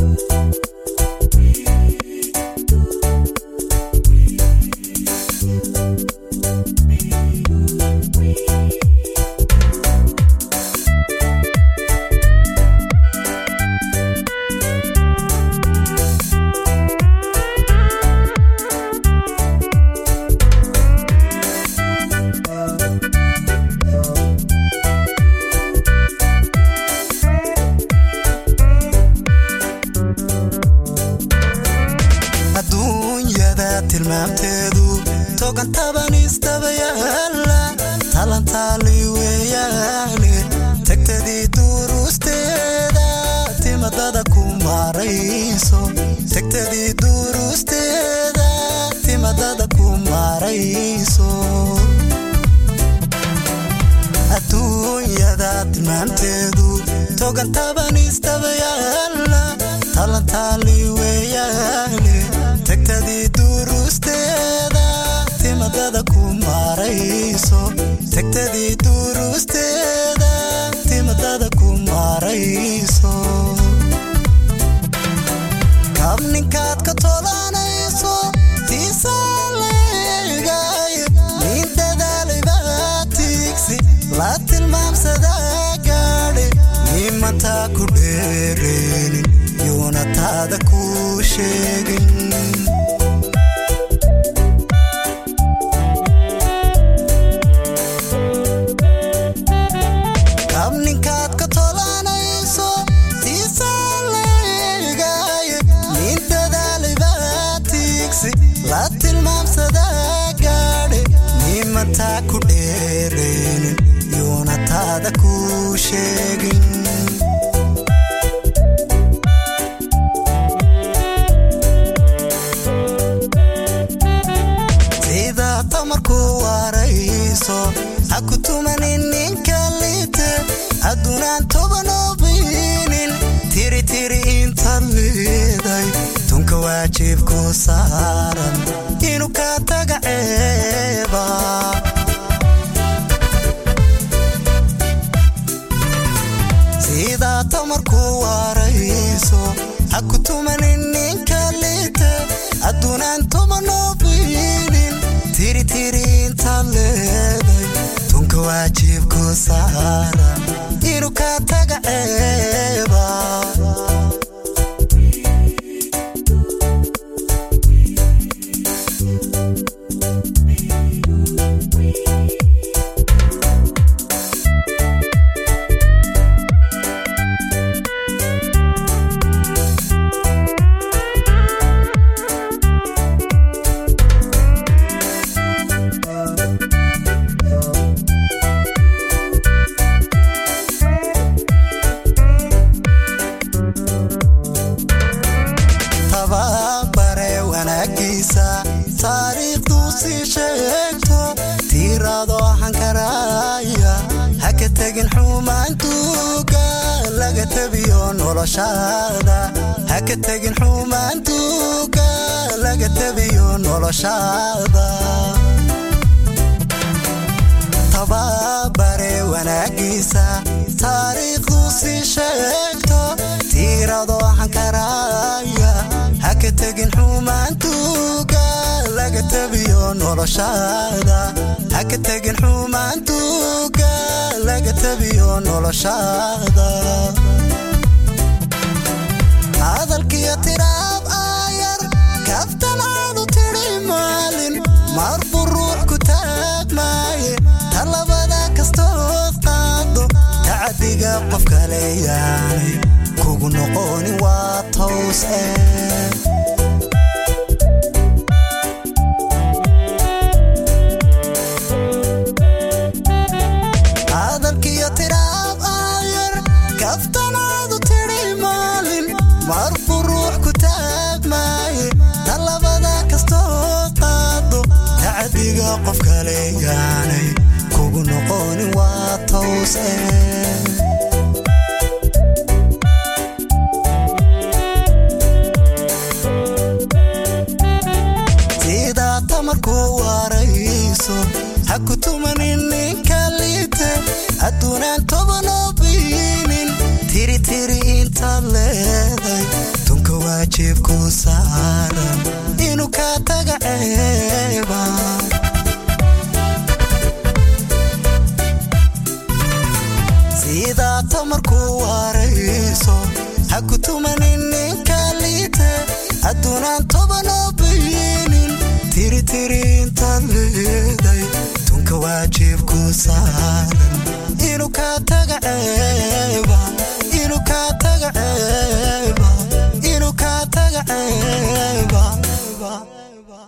adduunyada tilmaamteedu togan taban istabayaala talantaali weeyaane tagtadii duruusteeda timadada ku maarayso tagtadii duruusteeda timadada ku maarayso adduunyada tilmaamteedu togan taban istabayaala talantaali weeyaane tagtadii duruusteeda timadada ku maarayso tagtadii duruusteeda timadada ku maarayso kab ninkaad ka tolanayso tiisaleegay nin dadaalayba tiigsi la tilmaamsadaa gaadhe nimantaa ku dheereenin yuuna taada ku sheegin kab ninkaad ka tolanayso tiisaleegay nin dadaalayba tiigsi la tilmaamsadaa gaadhe nimantaa ku dheereenin yuuna taada ku sheegin sida tamarku waarayso ha ku tumanin ninka liite haddunaan tobanobinin tiri tiri intaad leeday tunka waajibku saaran inuu ka taga ceeba sida tamarku waarayso ha ku tumanin ninka liite haddunaan tobanobinin tiri tiri intaad leeday tunka waajibku saaran inuu ka taga ceeba tababare wanaagiisa taariikhdu sii sheegto tiiraado hankaraya ha ka tegin xumaantuuga laga tabiyo noloshaada ha ka tegin xumaantuuga laga tabiyo noloshaada tababare wanaagiisa taariikhdu sii sheegto tiirado hankaraya ha ka tegin xumaantuuga laga tabiyo noloshaada ha ka tegin xumaantuuga laga tabiyo noloshaada hadalkiyo tiraab aayar kaftanaadu tidhi maalin marbu ruux ku taagmaaye talabada kastood qaado tacadiga qof kale yaanay kugu noqonin waa tows eh hadalkiyo tiraab aayar kaftanaadu tidhi maalin marbu ruux ku taagmaaye talabada kastoo qaado tacadiga qof kale yaanay kugu noqonin waa tows eh sidaa tamarku waarayso ha ku tumanin ninka liite adduunaan tobanoo biinin tiri tiri intaad leeday waajibku saaran inuu kaa taga ceeba sidaa tamarkuu waarayso ha ku tumanin ninka liite adduunaan tobanoo bayinin tiritiri intaad leeday tunka waajibku saaran inuu kaa taga ceeba